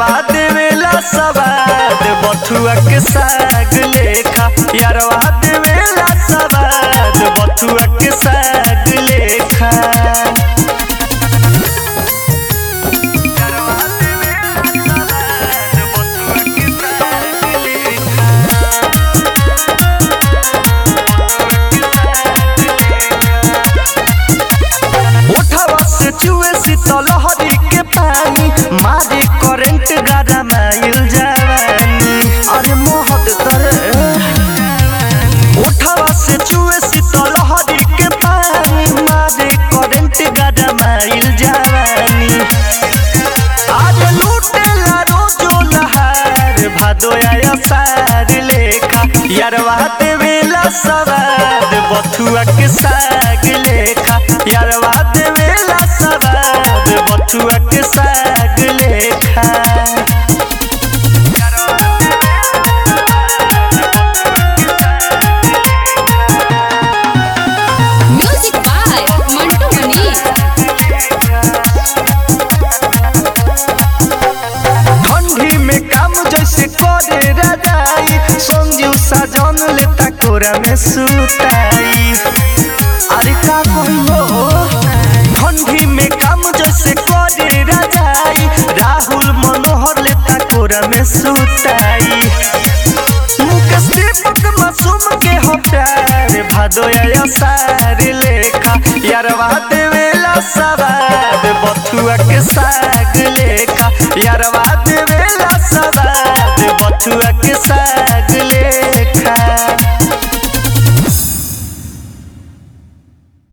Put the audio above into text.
यारवा देवेला सवाद बथुआ के साग लेखा यारवा देवेला सवाद बथुआ के साग लेखा उठावा से चुए शीतलहरी के पानी मारे करंट गारा माइल जवानी अरे मोहत तरे उठावा से चुए शीतलहरी के पानी मारे करंट गारा माइल जवानी आज लूटेला रोजो लहार भादो आया सार लेखा यारवा देवेला सवाद बथुआ के साग लेखा यारवा देवेला सवाद बथुआ के साग लेखा Music by Mantu Mani. ठंडी में काम जैसे करे रजाई संजू साजन लेता कोरा में सुताई अरे का कहियो ठंडी में काम जैसे करे रजाई राहुल मनोहर लेता कोरा में सुताई मुकेश दीपक मासूम के हो प्यार भादो आया सार लेखा यारवा देवेला सवाद बथुआ के साग लेखा यारवा